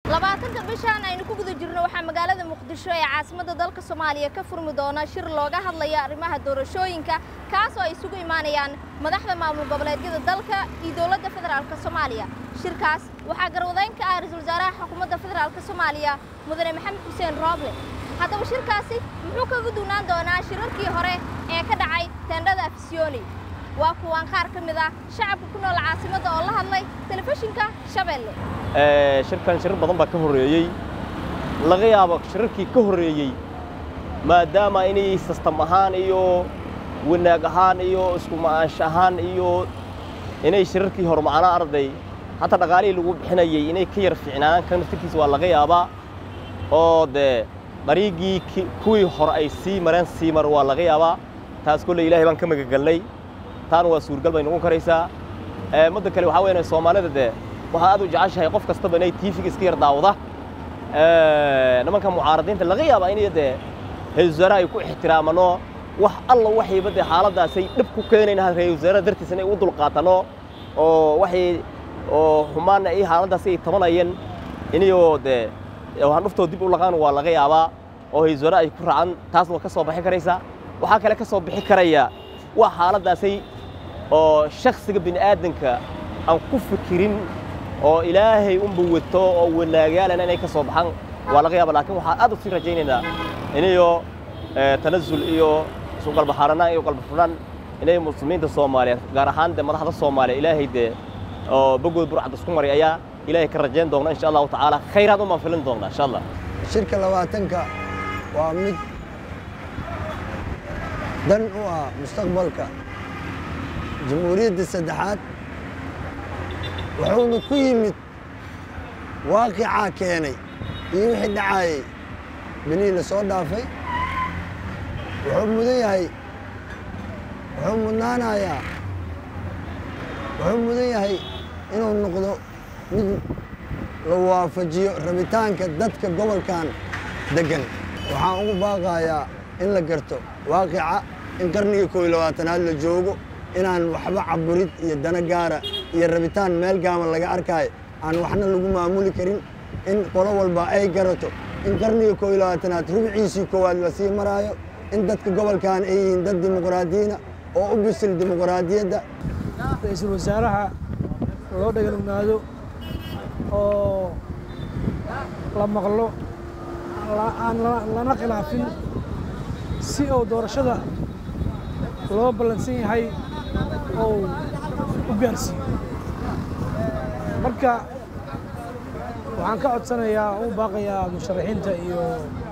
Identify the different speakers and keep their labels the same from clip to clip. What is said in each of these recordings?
Speaker 1: labaatanka bishaan aynu ku guda jirno waxaa magaalada muqdisho ee caasimadda dalka soomaaliya ka furmi doona shir looga hadlaya arrimaha doorashooyinka kaas oo ay isugu imaanayaan madaxda maamul goboleedyada dalka iyo dowladda federaalk soomaaliya shirkaas waxaa garwadeyn ka ah ra-iisul wasaaraha xukuumadda federaalk soomaaliya mudane maxamed xuseen rooble haddaba shirkaasi muxuu kaga duunaan doonaa shirarkii hore ee ka dhacay teendhada afisyooni waa kuwaan qaar ka mid ah shacabka ku nool caasimadda oo la hadlay telefishinka shabeelle
Speaker 2: shirkan shirar badan baa ka horreeyey laga yaabo shirarkii ka horreeyey maadaama inay sistam ahaan iyo wanaag ahaan iyo isku ma'aansho ahaan iyo inay shirarkii hor macnaa arday hataa dhaqaalihii lagu bixinayey inay ka yar fiicnaan kan naftirkiisa waa laga yaabaa oo dee dariiggii kuwii hore ay sii mareen sii mar waa laga yaabaa taas kolley ilaahay baan ka magagelnay taana waa suurgal bay noqon karaysaa madda kale waxaa weyan soomaalida dee waxaa aad u jeceshahay qof kastaba inay tiifiga iska yar daawada nimanka mucaaradiinta laga yaabaa inay dee ra-isul wasaaraha ay ku ixtiraamano wax alla waxayba dee xaaladdaasay dhib ku keenayn ra-isul wasaaraha dartiis inay u dulqaatano oo waxay oo xumaanna iyo xaaladdaasi ay tabanayeen inayoo dee waxaan dhuftoo dib u laqaan waa laga yaabaa oo ra-isul wasaaraha ay ku raacaan taasna waa ka soo bixi karaysaa waxaa kale ka soo bixi karaya waa xaaladdaasay oo shaksiga bini aadanka aan ku fikirin oo ilaahay unba wato oo wanaagaalana inay ka soo baxaan waa laga yaaba laakiin waxaan aad u sii rajaynaynaa inayo tanasul iyo isu qalbaxaaranaan iyo qalbafurnaan inay muslimiinta soomaaliyeed gaar ahaan dee madaxda soomaaliya ilaahay dee oo bogood burcad isku maray ayaa ilaahay ka rajayn doona insha allahu tacaala khayraad umaan filin doona insha allah
Speaker 3: shirka labaatanka waa mid dan u ah mustaqbalka jamhuuriyadda saddexaad wuxuuna ku yimid waaqicaa keenay iyo wixii dhacaayey benihii la soo dhaafay wuxuu mudan yahay wuxuu mudnaanayaa wuxuu mudan yahay inuu noqdo mid la waafajiyo rabitaanka dadka gobolkan deggan waxaan ugu baaqayaa in la garto waaqica in qarnigii koob iyo labaatanaad la joogo inaan waxba caburid iyo dana gaara iyo rabitaan meel gaaman laga arkaayo aan waxna lagu maamuli karin in qolo walba ay garato in qarniga koob iyo labaatanaad rubciisii koowaad la sii maraayo in dadka gobolkan ay yihiin dad dimuqraadiyiina oo u bisil dimuqraadiyadda
Speaker 4: ra-iisul wasaaraha loo dhaganugnaado oo la maqlo aan lana khilaafin si uu doorashada loo ballansan yahay oo u gaarsiiyo marka waxaan ka codsanayaa oo u baaqayaa musharaxiinta iyo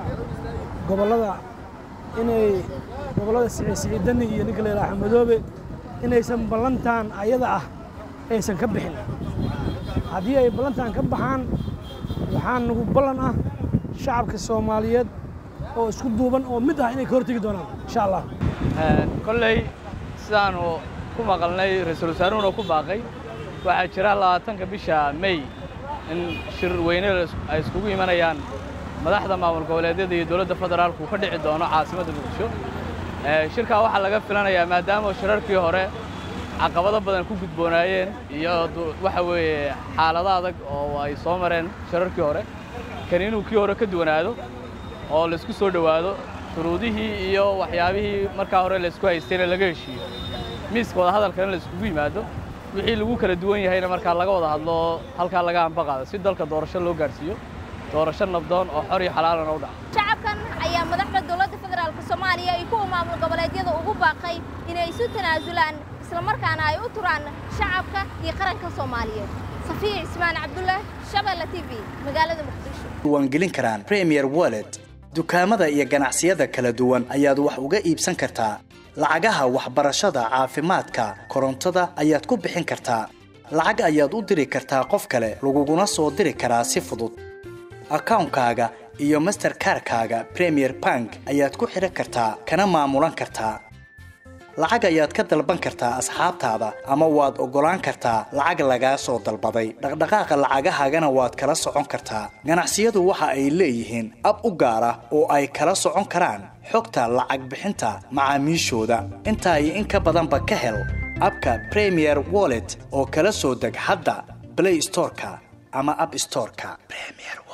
Speaker 4: gobollada inay gobollada siciidani iyo ninka la yidhaha xamadoobe inaysan ballantan ayada ah aysan ka bixin haddii ay ballantan ka baxaan waxaa nagu ballan ah shacabka soomaaliyeed oo isku duuban oo mid ah inay ka hortegi doonaan insha allah
Speaker 5: kolley sidaanu ku maqalnay ra-iisul wasaaruhuna ku baaqay waxaa jira labaatanka bisha may in shir weyne ay iskugu imanayaan madaxda maamul goboleedyada iyo dowladda federaalku ka dhici doono caasimadda muqdisho shirkaa waxaa laga filanayaa maadaama shirarkii hore caqabado badan ku gudboonaayeen iyo waxa weeye xaalado adag oo ay soo mareen shirarkii hore kan inuu kii hore ka duwanaado oo laisku soo dhowaado shuruudihii iyo waxyaabihii markaa hore laysku haystayna laga heshiiyo miiska wadahadalkana la iskugu yimaado wixii lagu kala duwan yahayna markaa laga wada hadlo halkaa laga ambaqaado si dalka doorasho loo gaarsiiyo doorasho nabdoon oo xor iyo xalaalana u dhaca
Speaker 1: shacabkan ayaa madaxda dowladda federaalk soomaaliya iyo kuwa maamul goboleedyada ugu baaqay inay isu tanaasulaan islamarkaana ay u turaan shacabka iyo qaranka soomaaliyeed safiya cismaan cabdullaah shabeelle t v magaalada muqdisho
Speaker 6: diiwaangelin karaan premier wallet dukaamada iyo ganacsiyada kala duwan ayaad wax uga iibsan kartaa lacagaha waxbarashada caafimaadka korontada ayaad ku bixin kartaa lacag ayaad u diri kartaa qof kale laguguna soo diri karaa si fudud akawnkaaga iyo masterkarkaaga premier bank ayaad ku xidhan kartaa kana maamulan kartaa lacag ayaad ka dalban kartaa asxaabtaada ama waad oggolaan kartaa lacag lagaa soo dalbaday dhaqdhaqaaqa lacagahaagana waad kala socon kartaa ganacsiyadu waxa ay leeyihiin ab u gaar ah oo ay kala socon karaan xogta lacag bixinta macaamiishooda intaa iyo in ka badanba ka hel abka premier wallet oo kala soo deg hadda play storeka ama app storeka premier